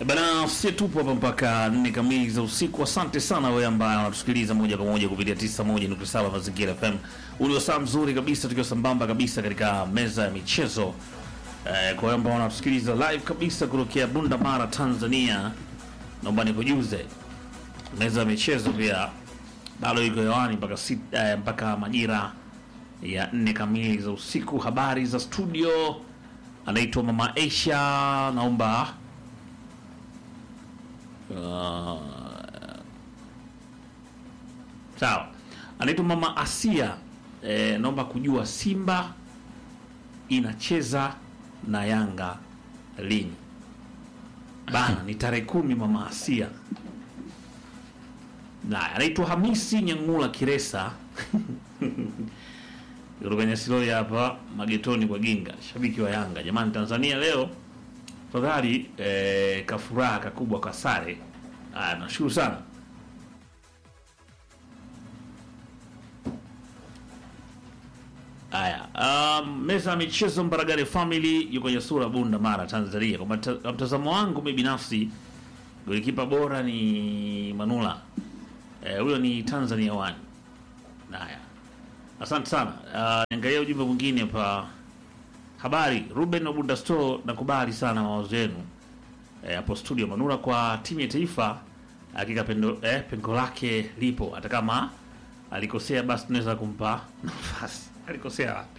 Bana, si tupo hapa mpaka nne kamili za usiku. Asante sana wewe ambaye unatusikiliza moja kwa moja kupitia 91.7 Mazingira FM. Ulio saa mzuri kabisa, tukiwa sambamba kabisa katika meza ya michezo eh, kwa wewe ambao unatusikiliza live kabisa kutokea Bunda Mara, Tanzania, naomba nikujuze meza ya michezo pia bado iko hewani mpaka sit- eh, mpaka majira ya nne kamili za usiku. Habari za studio, anaitwa Mama Aisha, naomba Uh, sawa, anaitwa Mama Asia. Eh, naomba kujua Simba inacheza na Yanga lini? Bana, ni tarehe kumi. Mama Asia na anaitwa Hamisi Nyangula Kiresa kutoka Nyasiloi hapa magetoni kwa Ginga, shabiki wa Yanga. Jamani, Tanzania leo tafadhali eh, kafuraha kakubwa kwa sare. Aya, nashukuru sana. Aya, um, meza ya michezo Mbaragare Family yuko Nyasura, Bunda, Mara, Tanzania. Kwa mata- kwa mtazamo wangu mimi binafsi, golikipa bora ni Manula Eh, huyo ni Tanzania One. Haya, asante sana. Uh, niangalia ujumbe mwingine hapa. Habari Ruben Obunda Store, nakubali sana mawazo yenu eh, hapo studio Manura kwa timu ya taifa. Hakika pendo eh, pengo lake lipo, hata kama alikosea, basi tunaweza kumpa nafasi. Alikosea wapi?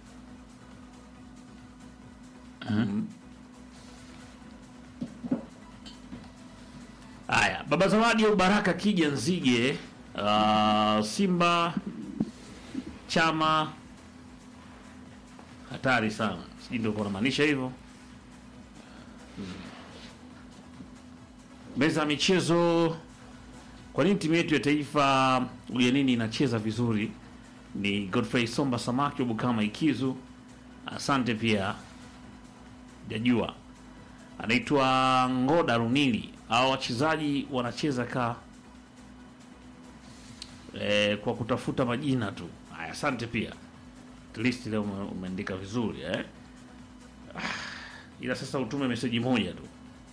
Mm. Haya, baba Zawadi au Baraka Kija Nzige, uh, Simba chama hatari sana, sijui ndio kunamaanisha hivyo. Hmm. Meza ya michezo, kwa nini timu yetu ya taifa ugenini inacheza vizuri? Ni Godfrey Somba Samaki wa Bukama Ikizu, asante pia. Jajua anaitwa Ngoda Runili. Hao wachezaji wanacheza ka eh, kwa kutafuta majina tu. Haya, asante pia. At least leo ume- umeandika vizuri eh? Ah, ila sasa utume meseji moja tu.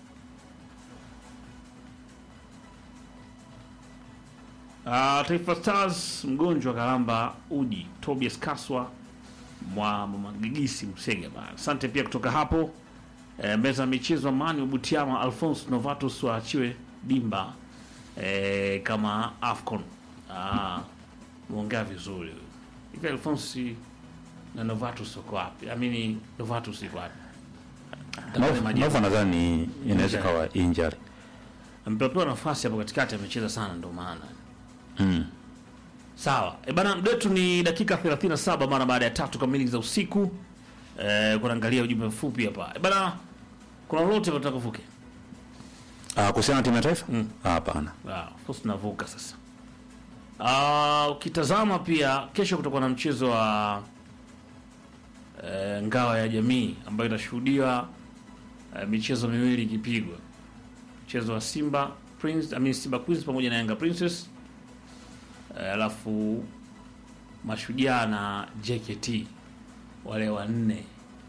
Ah, Taifa Stars mgonjwa Karamba Uji Tobias Kaswa mwa Mama Gigisi Msega bana. Asante pia kutoka hapo e, meza ya michezo Amani wa Butiama Alphonse Novatus waachiwe dimba e, kama Afcon. Ah, muongea vizuri huyo. hivi. Alphonse na Novatus wako wapi? Amini Novatus iko wapi? Tafadhali majibu. Nova nadhani inaweza Injury. kawa injury. Amepewa nafasi hapo katikati, amecheza sana ndio maana Mm. Sawa. E bana, mdetu ni dakika 37 mara baada ya tatu kamili za usiku. Eh, kunaangalia ujumbe mfupi hapa. E bana, kuna lolote nataka kuvuke? Ah, kuhusiana na timu ya taifa? Mm. Ah, Hapana. Ah, of course tunavuka sasa. Ah, ukitazama pia kesho kutakuwa na mchezo wa eh, ngao ya jamii ambayo itashuhudiwa eh, michezo miwili ikipigwa. Mchezo wa Simba Prince, I mean Simba Queens pamoja na Yanga Princess. Eh, alafu Mashujaa na JKT wale wanne.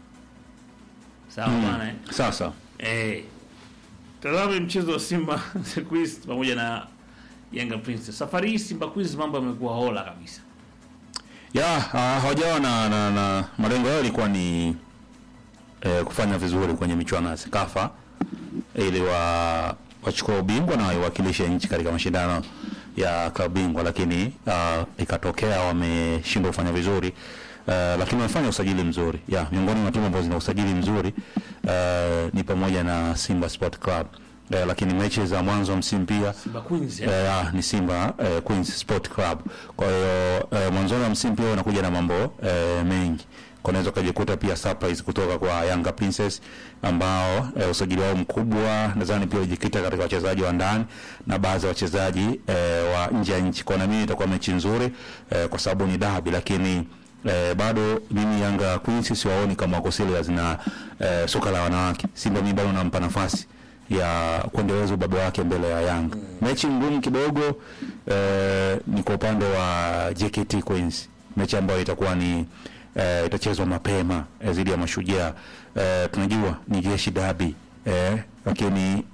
Sawa bwana eh? Sasa Eh, tazame mchezo wa Simba Queens pamoja na Yanga Princess. Safari hii Simba Queens mambo yamekuwa hola kabisa. ya ah, hawajawa na, na, na malengo yao ilikuwa ni eh, kufanya vizuri kwenye michuano ya Sekafa ili wa wachukua ubingwa na waiwakilishe nchi katika mashindano ya klabu bingwa, lakini ah, ikatokea wameshindwa kufanya vizuri uh, lakini wamefanya usajili mzuri ya miongoni mwa timu ambazo zina usajili mzuri uh, ni pamoja na Simba Sport Club uh, lakini mechi za mwanzo wa msimu pia Simba Queens eh? Eh, ah, ni Simba eh, Queens Sport Club. Kwa hiyo eh, mwanzoni wa msimu pia unakuja na mambo eh, mengi. Kwa unaweza ukajikuta pia surprise kutoka kwa Yanga Princess ambao eh, usajili wao mkubwa nadhani pia ulijikita katika wachezaji wa ndani na baadhi ya wachezaji eh, wa nje ya nchi. Kwa na mimi itakuwa mechi nzuri eh, kwa sababu ni dabi lakini Eh, bado mimi Yanga Queens siwaoni kama wako serious na eh, soka la wanawake. Simba mimi bado nampa nafasi ya kuendeleza ubabe wake mbele ya Yanga. Mechi ngumu kidogo eh, ni kwa upande wa JKT Queens, mechi ambayo itakuwa ni eh, itachezwa mapema eh, dhidi ya Mashujaa. Eh, tunajua ni jeshi dabi eh, lakini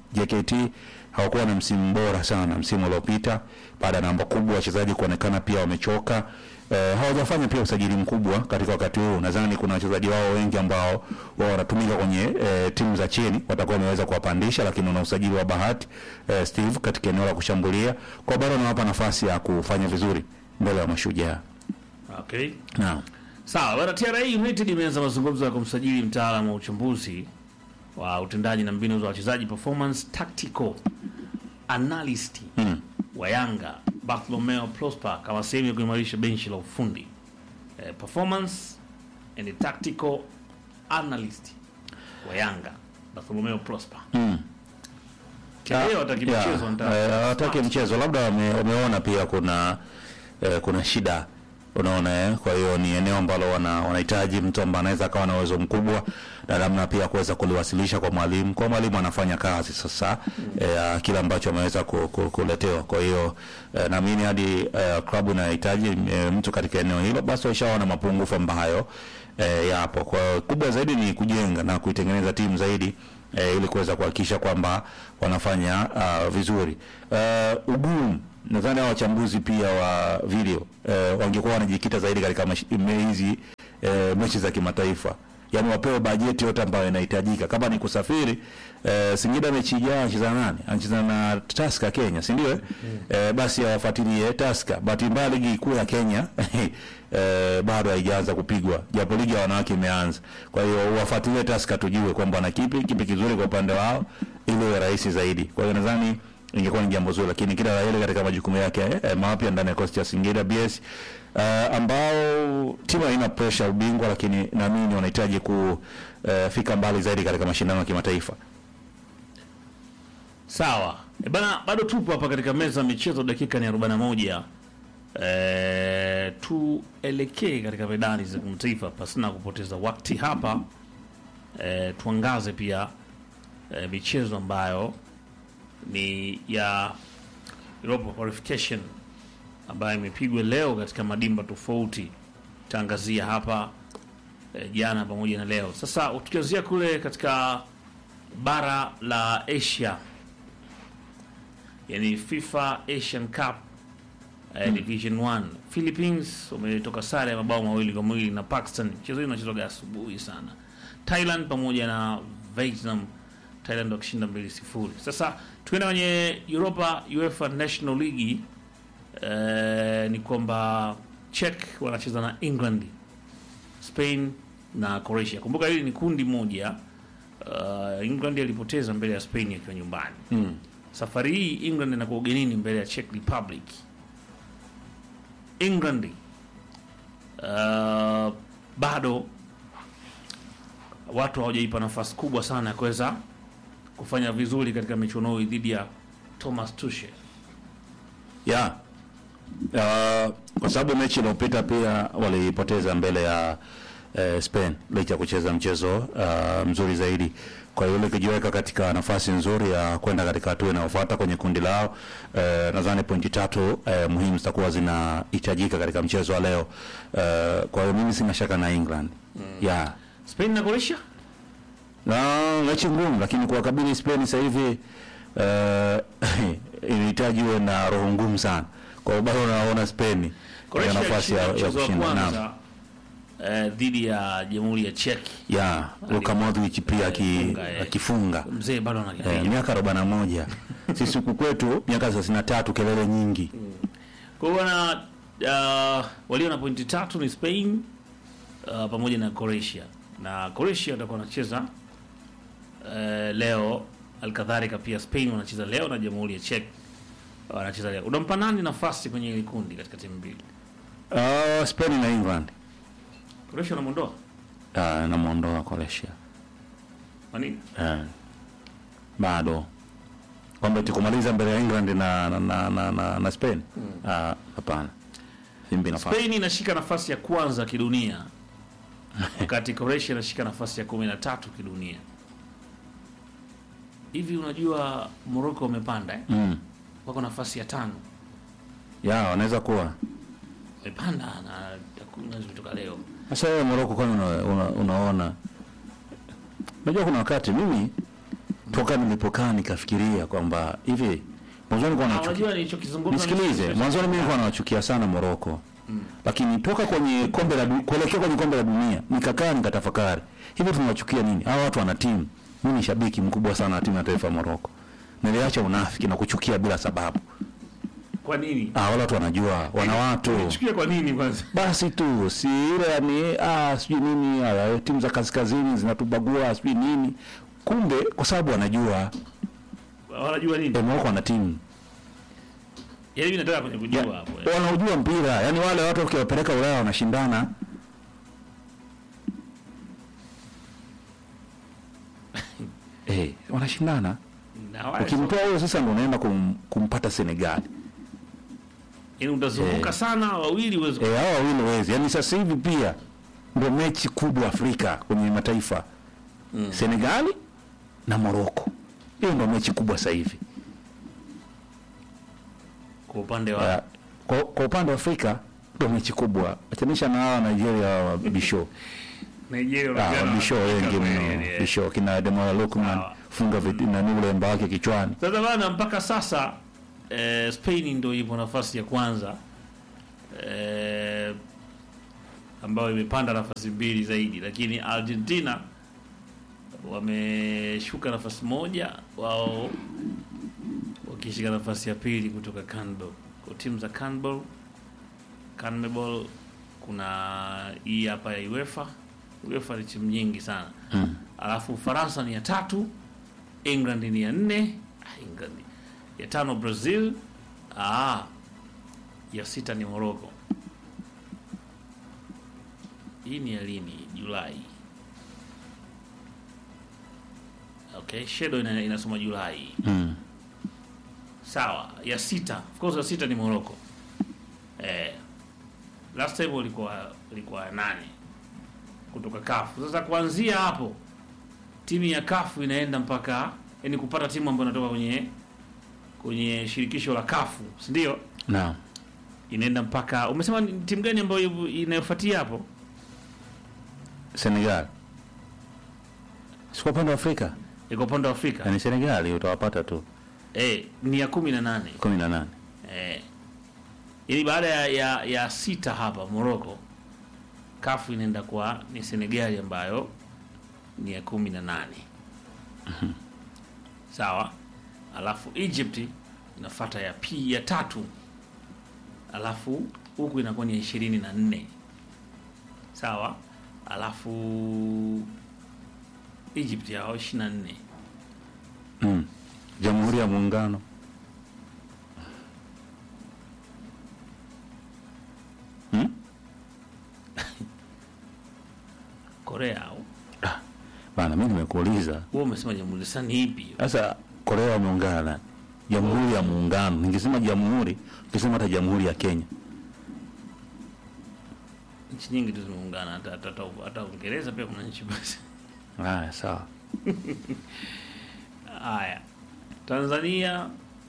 JKT hawakuwa na msimu bora sana msimu uliopita, baada ya namba kubwa wachezaji kuonekana pia wamechoka. Eh, hawajafanya pia usajili mkubwa katika wakati huu. Nadhani kuna wachezaji wao wengi ambao wao wanatumika kwenye eh, timu za chini watakuwa wameweza kuwapandisha, lakini una usajili wa bahati eh, Steve katika eneo la kushambulia, kwa bado anawapa nafasi ya kufanya vizuri mbele ya mashujaa. Okay. Naam. Sawa, bwana TRA United imeanza mazungumzo ya kumsajili mtaalamu wa uchambuzi wa utendaji na mbinu za wachezaji performance tactical analyst Mm. wa Yanga Bartolomeo Prosper kama sehemu ya kuimarisha benchi la ufundi. Eh, performance and tactical analyst wa Yanga Bartolomeo Prosper. Mm. Leo hataki Yeah, mchezo eh, nataka. hawataki mchezo, labda wame- wameona pia kuna eh, kuna shida unaona eh? Kwa hiyo ni eneo ambalo wana- wanahitaji mtu ambaye anaweza akawa na uwezo mkubwa na namna pia kuweza kuliwasilisha kwa mwalimu, kwa mwalimu anafanya kazi sasa eh, kile ambacho ameweza ku, ku, kuletewa. Kwa hiyo eh, naamini hadi eh, klabu inahitaji eh, mtu katika eneo hilo, basi waishaona mapungufu ambayo eh, yapo. Kwa hiyo kubwa zaidi ni kujenga na kuitengeneza timu zaidi eh, ili kuweza kuhakikisha kwamba wanafanya uh, vizuri. Uh, ugumu nadhani hao wachambuzi pia wa video eh, wangekuwa wanajikita zaidi katika mash- me- hizi eh, mechi za kimataifa, yaani wapewe bajeti yote ambayo inahitajika. Kama ni kusafiri eh, Singida mechi ijayo anacheza na nani? Anacheza na Tusker Kenya, si ndio? eh? Eh, basi awafuatilie Tusker. Bahati mbaya ligi kuu ya Kenya eh, bado haijaanza kupigwa, japo ligi ya wanawake imeanza. Kwa hiyo wafuatilie Tusker, tujue kwamba na kipi kipi kizuri kwa upande wao, ili iwe rahisi zaidi. Kwa hiyo nadhani ingekuwa ni jambo zuri, lakini kila la heri katika majukumu yake eh, mapya ndani ya kosti ya Singida BS uh, ambao timu haina pressure ya ubingwa, lakini naamini wanahitaji kufika mbali zaidi katika mashindano ya kimataifa. Sawa. E bana, bado tupo hapa katika meza ya michezo, dakika ni 41. E, tuelekee katika medani za kimataifa pasina kupoteza wakati hapa. E, tuangaze pia e, michezo ambayo ni ya Europa qualification ambayo imepigwa leo katika madimba tofauti. Taangazia hapa e, jana pamoja na leo. Sasa tukianzia kule katika bara la Asia yani FIFA Asian Cup eh, Division 1 Philippines wametoka sare ya mabao mawili kwa mawili na Pakistan. Mchezo huu unachezwa asubuhi sana. Thailand pamoja na Vietnam, Thailand wakishinda 2-0. Sasa tukienda kwenye Europa UEFA National League eh, ni kwamba Czech wanacheza na England, Spain na Croatia. Kumbuka hili ni kundi moja. Uh, England alipoteza mbele ya Spain akiwa nyumbani. Mm. Safari hii England inakuwa ugenini mbele ya Czech Republic. England uh, bado watu hawajaipa nafasi kubwa sana ya kuweza kufanya vizuri katika michuano hii dhidi ya Thomas Tuchel. ya uh, kwa sababu mechi iliyopita pia walipoteza mbele ya uh, Spain licha ya kucheza mchezo uh, mzuri zaidi. Kwa hiyo likijiweka katika nafasi nzuri ya kwenda katika hatua inayofuata kwenye kundi lao. Uh, nadhani pointi tatu uh, muhimu zitakuwa zinahitajika katika mchezo wa leo. Uh, kwa hiyo mimi sina shaka na England mm. yeah. Spain na Croatia na mechi ngumu, lakini kuwakabili Spain sasa hivi uh, inahitaji uwe na roho ngumu sana. Kwa hiyo bado naona Spain ina Croatia nafasi ya, ilishinda ya mchezo wa kushinda. Naam. kwanza eh, dhidi ya Jamhuri ya Czech. Ya Luka Modric pia aki- Alifunga, eh. akifunga Mzee bado eh, anakipiga. miaka 41 sisi huku kwetu miaka 33 kelele nyingi. Kwa hiyo bwana uh, walio na pointi tatu ni Spain uh, pamoja na Croatia, na Croatia watakuwa wanacheza uh, leo. Alkadhalika pia Spain wanacheza leo na Jamhuri ya Czech wanacheza leo. Unampa nani nafasi kwenye hili kundi katika timu mbili? Uh, Spain na England Croatia unamuondoa uh, namuondoa Croatia kwa nini? uh, bado kwamba tukumaliza mbele ya England na na, na, na, na, na Spain Ah, hapana simbi nafasi Spain inashika nafasi ya kwanza kidunia wakati Croatia inashika nafasi ya kumi na tatu kidunia. Hivi unajua Morocco wamepanda eh? mm. wako nafasi ya tano ya wanaweza kuwa wamepanda na takwimu zimetoka leo. Sasa wewe Morocco kwani una, una, unaona unajua kuna wakati mimi toka nilipokaa nikafikiria kwamba hivi mwanzoni kwa nachukia Unajua nilichokizungumza nisikilize mwanzoni mimi nilikuwa nawachukia sana Moroko lakini toka kwenye kombe la du- kuelekea kwenye kombe la dunia nikakaa nikatafakari hivi tunawachukia nini hawa watu wana timu mimi ni shabiki mkubwa sana wa timu ya taifa ya Moroko niliacha unafiki na kuchukia bila sababu Kwa nini? ah wale watu wanajua wana watu Chukia kwa nini kwanza? basi tu si ile yani ah sijui nini ah, timu za kaskazini zinatubagua sijui nini kumbe kwa sababu wanajua Wanajua nini? eh, Moroko wana timu Yaani mimi nataka kwenye kujua hapo. eh. wanaujua mpira yani wale watu ukiwapeleka Ulaya wanashindana eh wanashindana Na wale ukimtoa huyo sasa ndo unaenda kum, kumpata Senegal Yaani utazunguka Eh. sana wawili uweze eh hao wawili wezi yani sasa hivi pia ndio mechi kubwa Afrika kwenye mataifa Mm. Senegali na Morocco hiyo ndio mechi kubwa sasa hivi kwa upande wa Ya, kwa, kwa upande wa Afrika ndio mechi kubwa achanisha na hawa Nigeria wa bisho Nigeria Ah, wanaonekana bisho wanafika wengi kweli, mno yani, eh. bisho kina Demola Lukman Sawa. funga viti na ni ulemba wake kichwani Sasa bana, mpaka sasa eh, Spain ndio ipo nafasi ya kwanza eh, ambayo imepanda nafasi mbili zaidi, lakini Argentina wameshuka nafasi moja, wao wakishika nafasi ya pili kutoka CONMEBOL. Kwa timu za CONMEBOL, CONMEBOL kuna hii hapa ya UEFA. UEFA ni timu nyingi sana mm. alafu Ufaransa ni ya tatu, England ni ya nne, ah, England ya tano Brazil, ah, ya sita ni Morocco. Hii ni ya lini? Julai. Okay, shadow ina, inasoma Julai. Mm. Sawa, ya sita, of course ya sita ni Morocco. Eh, last time walikuwa walikuwa ya nane kutoka kafu. Sasa kuanzia hapo timu ya kafu inaenda mpaka yani kupata timu ambayo inatoka kwenye kwenye shirikisho la kafu, si ndio? Naam. Inaenda mpaka umesema ni timu gani ambayo inayofuatia hapo? Senegal si kwa upande wa Afrika Iko upande wa Afrika. yani Senegal utawapata tu Eh, ni ya kumi na nane. kumi na nane Eh. Ili baada ya, ya, ya sita hapa Morocco kafu inaenda kwa ni Senegali ambayo ni ya kumi na nane. Sawa. Alafu Egypt inafuata ya P ya tatu. Alafu huku inakuwa ni ya ishirini na nne. Sawa. Alafu Egypt yao ishirini na nne. mm. Jamhuri ya Muungano mm? Korea au Bana, mimi nimekuuliza wewe umesema jamhuri sasa ni ipi? sasa, Korea wameungana na Jamhuri ya Muungano. Ningesema jamhuri, ningesema hata Jamhuri ya Kenya. nchi nyingi tu zimeungana, hata hata hata hata Uingereza pia kuna nchi basi. Haya, sawa. Haya, Tanzania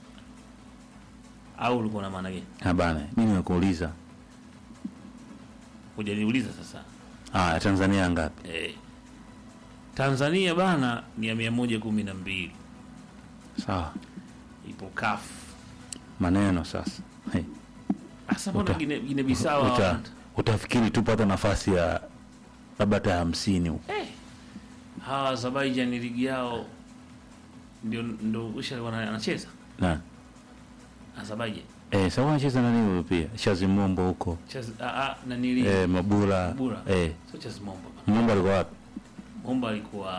au ulikuwa na maana gani? Ah, bana, mimi nimekuuliza. Hujaniuliza sasa. Haya, Tanzania ngapi? Eh, Tanzania bana ni ya mia moja kumi na mbili Sawa, ipo kafu maneno sasa. Hey, hasa mbona Uta- Gine, Gine Bisau uta, hawana? utafikiri tupata nafasi ya labda hata hamsini huko. Eh, hawa Azerbaijan ligi yao ndio ndio usha wana- anacheza Na Azerbaijan eh, sawa, anacheza nani huyo pia? Shazimombo huko Chaz, a, a, na nili eh, Mabura Mabura. eh, sio Chazimombo Mombo alikuwa wapi? Momba alikuwa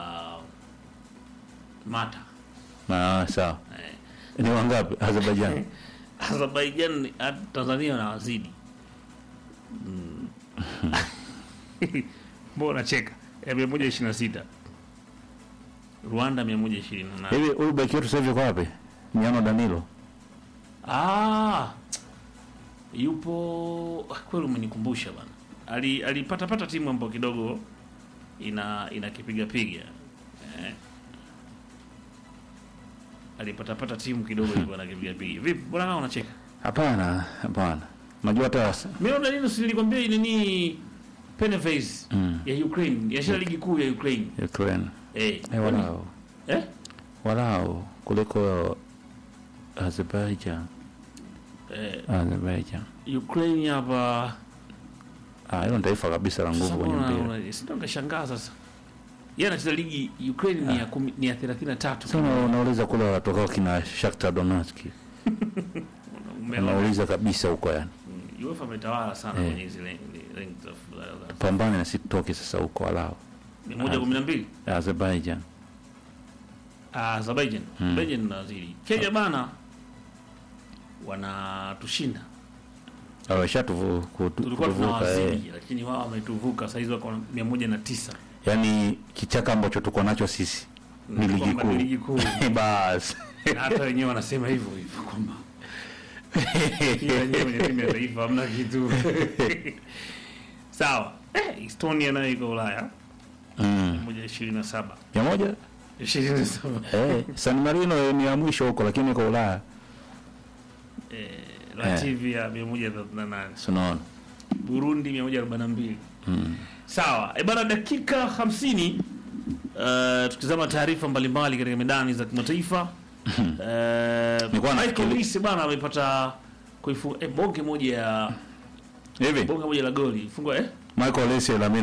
Mata. Ah, sawa. Eh, Ni wangapi Azerbaijan? Azerbaijan hata Tanzania wanawazidi. Mm. Mbona cheka? Ya 126. Rwanda 128. Hivi huyu beki wetu sasa hivi kwa wapi? Miano Danilo. Ah. Yupo ah, kweli umenikumbusha bana. Ali alipata pata timu ambayo kidogo ina inakipiga piga. Eh. Alipata pata timu kidogo ilikuwa inakipiga piga. Vipi? Mbona kama unacheka? Hapana, hapana. Unajua hata Mimi ndo nini nilikwambia nini Peneface Mm. ya Ukraine, ya shida ligi kuu ya Ukraine. Ukraine. Eh. Eh, wala Eh? walao kuliko Azerbaijan. eh, Azerbaijan. Ukraine hapa Ah, hilo ni taifa kabisa la nguvu kwenye mpira. sio ngashangaa sasa yeye anacheza ligi Ukraine ni ya kumi- ni ya 33 Sasa una- unauliza kule watokao kina Shakhtar Donetsk. Umeona? Unauliza kabisa huko yani. Mm, UEFA ametawala sana Eh. kwenye hizi rank- ranks of- za- za- Pambane na sitoke sasa huko walao. ni moja kumi na mbili Azerbaijan. Ah, Azerbaijan Mm. Azerbaijan nazidi Kenya bana wanatushinda Wameshatuvu tulikuwa kutuvuka eh. tunawazidi lakini wao wametuvuka saizi wako mia moja na tisa Yaani kichaka ambacho tuko nacho sisi ni ligi Kwamba ni ligi kuu. kuu Bas. Na hata wenyewe wanasema hivyo hivyo kwamba kila wenyewe kwenye timu ya taifa hamna kitu sawa eh, Estonia nayo iko Ulaya Mm. moja ishirini na saba Mia moja? ishirini na saba Eh, San Marino ni ya mwisho huko lakini iko Ulaya. eh, Latvia mia moja thelathini na nane Si unaona? Burundi mia moja arobaini na mbili Mm. sawa e bana dakika hamsini uh, tukizama taarifa mbalimbali katika medani za kimataifa uh, Nilikuwa Michael nafikiri- Olise bana amepata kuifunga eh, bonge moja ya Hivi bonge moja la goli fungwa eh Michael Olise na